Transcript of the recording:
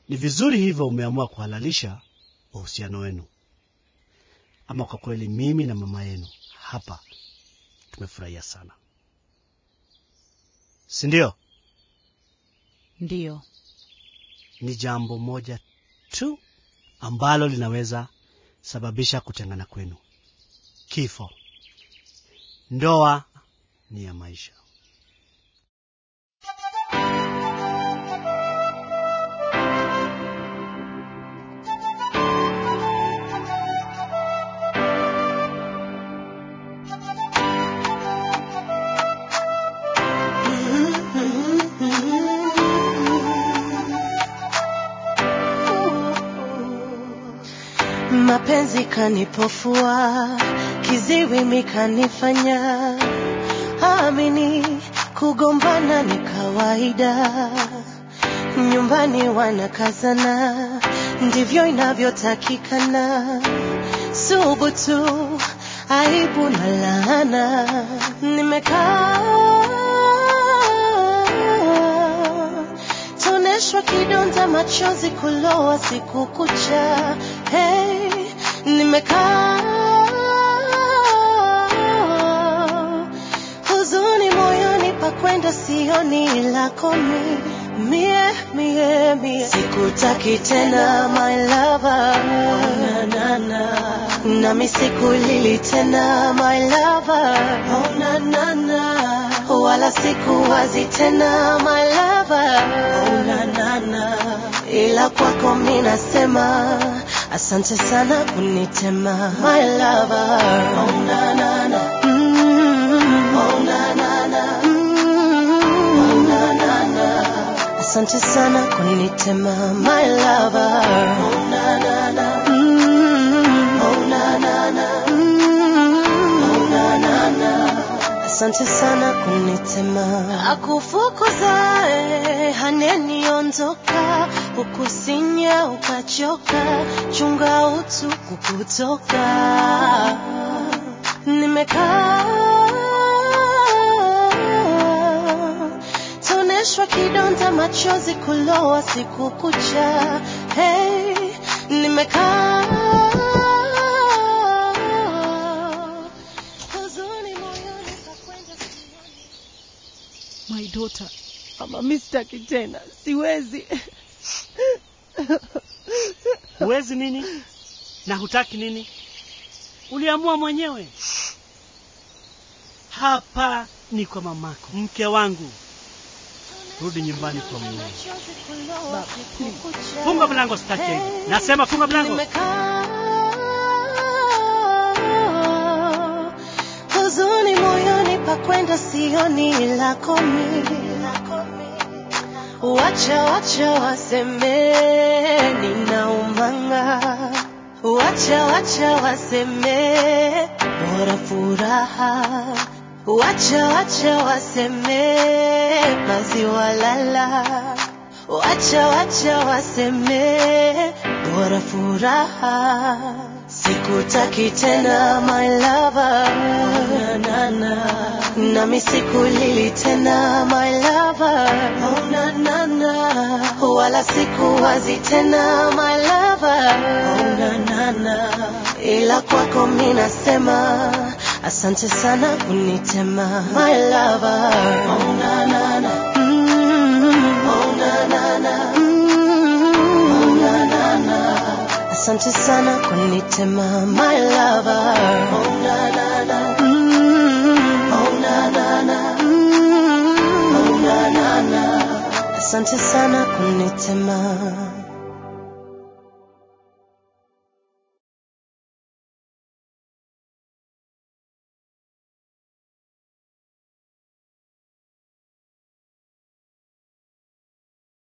Ni vizuri hivyo umeamua kuhalalisha uhusiano wenu. Ama kwa kweli mimi na mama yenu hapa tumefurahia sana, si ndio? Ndiyo. Ni jambo moja tu ambalo linaweza sababisha kutengana kwenu: kifo. Ndoa ni ya maisha. Mapenzi kanipofua, kiziwi mikanifanya amini, kugombana ni kawaida, nyumbani wanakazana, ndivyo inavyotakikana. Subutu, aibu na laana, nimekaa toneshwa kidonda, machozi kulowa siku kucha. Hey, nimekaa huzuni moyoni, pakwenda sioni lako mi mie mie mie, sikutaki tena my lover, oh, na, na, na. nami sikulili tena my lover, oh, na, na, na. wala sikuwazi tena my lover, oh, na, na, na. ila kwako mi nasema asante sana kunitema my lover, oh, na, na, na. Mm, oh, na, na, na. Mm, oh, na, na, na. Asante sana kunitema my lover. Oh, na, na, na. Mm, oh, na, na, na. Mm, oh, na, na, na. Asante sana kunitema. Akufukuzae haneniondoka, ukusinya ukachoka, chunga utu kukutoka. Nimekaa toneshwa kidonda, machozi kulowa siku kucha. Hey, nimekaa huzuni moyoni, pakwenda sioni. My daughter, ama mi sitaki tena, siwezi. Huwezi nini na hutaki nini? Uliamua mwenyewe. Hapa ni kwa mamako, mke wangu. Rudi nyumbani kwa mume. Baba, please. Funga mlango, sitaki hivi. Nasema funga mlango. Nimekaa huzuni moyoni, pakwenda sioni lako mi. Wacha wacha waseme ninaumanga, wacha wacha waseme bora furaha, wacha wacha waseme maziwa lala, wacha wacha waseme bora furaha. Sikutaki tena my lover, oh, na, na, na. nami sikulili tena my lover, oh, na, na, na. wala sikuwazi tena my lover, oh, na, na, na. ila kwako mi nasema asante sana kunitema my lover, oh, na, na, na. Mm, oh, na, na, na. Mm, oh, na, na, na. Asante sana kunitema my lover. Oh na na na. Mm, oh na na na. Mm, oh na na na. Asante sana kunitema.